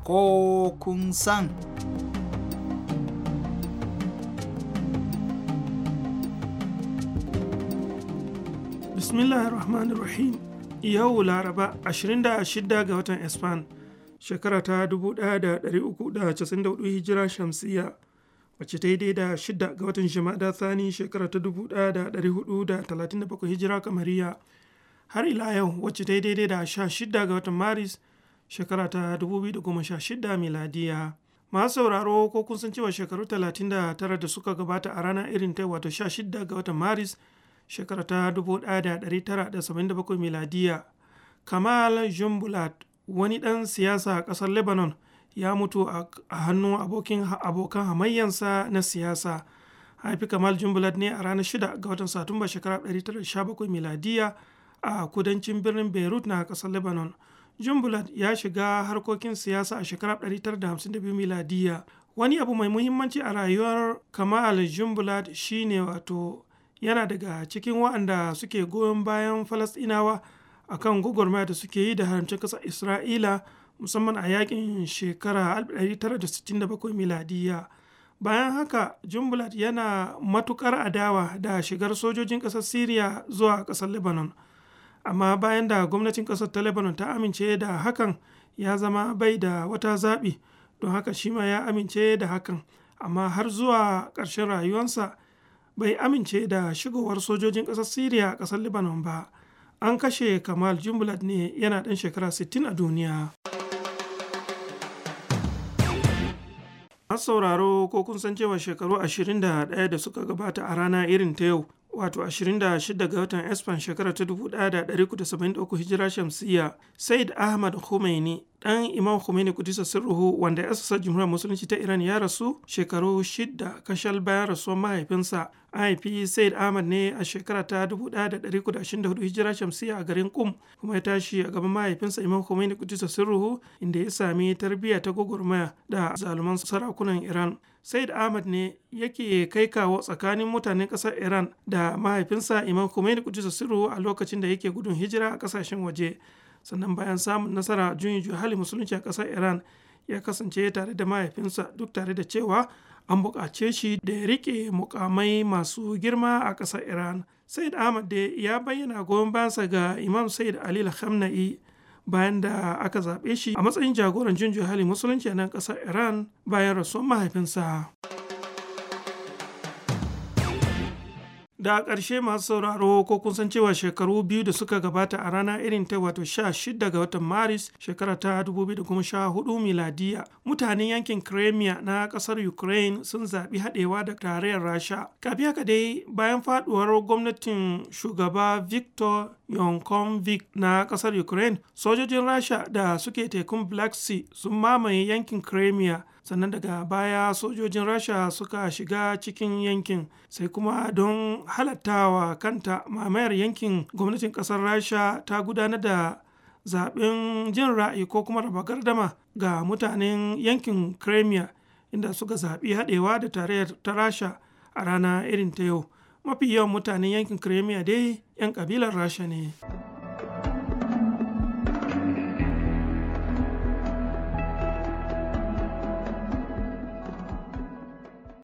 ko kun san. bismillahir rahmanir rahim yau laraba 26 ga watan espan shekara ta 1394 hijira shamsiya wacce ta yi daidai da 6 ga watan shimada thani shekara ta 1437 hijira kamariya har ila yau wacce ta yi daidai da 16 ga watan maris shekara ta 2016 miladiya masu sauraro ko kun san cewa shekaru 39 da suka gabata a rana irin ta wato 16 ga watan maris shekara ta 1977 miladiya kamal jumbulat wani ɗan siyasa a ƙasar lebanon ya mutu a hannun abokan hamayyansa na siyasa haifi kamal jumbulat ne a ranar 6 ga watan satumba shekara 1917 miladiya a kudancin birnin beirut na ƙasar lebanon jumbulat ya shiga harkokin siyasa a shekarar 1952 miladiya wani abu mai muhimmanci a rayuwar kamal jumbulat shine wato yana daga cikin waɗanda suke goyon bayan falasɗinawa a kan gwagwarmaya da suke yi da haramcin ƙasar isra'ila musamman a yakin shekara 1967 miladiya bayan haka jumbulat yana matukar adawa da shigar sojojin ƙasar syria zuwa ƙasar lebanon amma bayan da gwamnatin ƙasar ta lebanon ta amince da hakan ya zama bai da wata zaɓi don haka shi ma ya amince da hakan amma har zuwa ƙarshen rayuwarsa bai amince da shigowar sojojin ƙasar syria a ƙasar lebanon ba an kashe kamal jumbulat ne yana ɗan shekara 60 a duniya an sauraro ko kun san cewa shekaru 21 da suka gabata a rana irin ta yau wato 26 ga watan espan shekara ta 1973 hijira shamsiya said ahmad khomeini dan imam khomeini kudisa sirruhu wanda ya asasa jumhuriyar musulunci ta iran ya rasu shekaru shida kashal bayan rasuwar mahaifinsa an haifi said ahmad ne a shekara ta 1924 hijira shamsiya a garin kum kuma ya tashi a gaban mahaifinsa imam khomeini kudisa sirruhu inda ya sami tarbiyya ta gwagwarmaya da zaluman sarakunan iran said ahmad ne yake kai kawo tsakanin mutanen ƙasar iran da mahaifinsa imam khomeini kudisa sirruhu a lokacin da yake gudun hijira a ƙasashen waje sannan bayan samun nasara juyin juya hali musulunci a ƙasar iran ya kasance tare da mahaifinsa duk tare da cewa an buƙace shi da ya riƙe mukamai masu girma a ƙasar iran said ahmad da ya bayyana goyon bayansa ga imam said ali khamna'i bayan da aka zaɓe shi a matsayin jagoran juyin juya hali musulunci a nan ƙasar iran bayan rasuwar mahaifinsa. da ƙarshe masu sauraro ko kun san cewa shekaru biyu da suka gabata a rana irin ta wato 16 ga watan maris shekara ta 2014 miladiya mutanen yankin crimea na ƙasar ukraine sun zaɓi haɗewa da tarayyar rasha kafin haka dai bayan faɗuwar gwamnatin shugaba victor yankovic na ƙasar ukraine sojojin rasha da suke tekun black sea sun mamaye yankin crimea sannan daga baya sojojin rasha suka shiga cikin yankin sai kuma don halattawa kanta mamayar yankin gwamnatin kasar rasha ta gudanar da zaben jin ra'ayi ko kuma raba gardama ga mutanen yankin crimea inda suka zaɓi haɗewa da tarayyar ta rasha a rana irin ta yau mafi yawan mutanen yankin crimea dai 'yan ƙabilar rasha ne.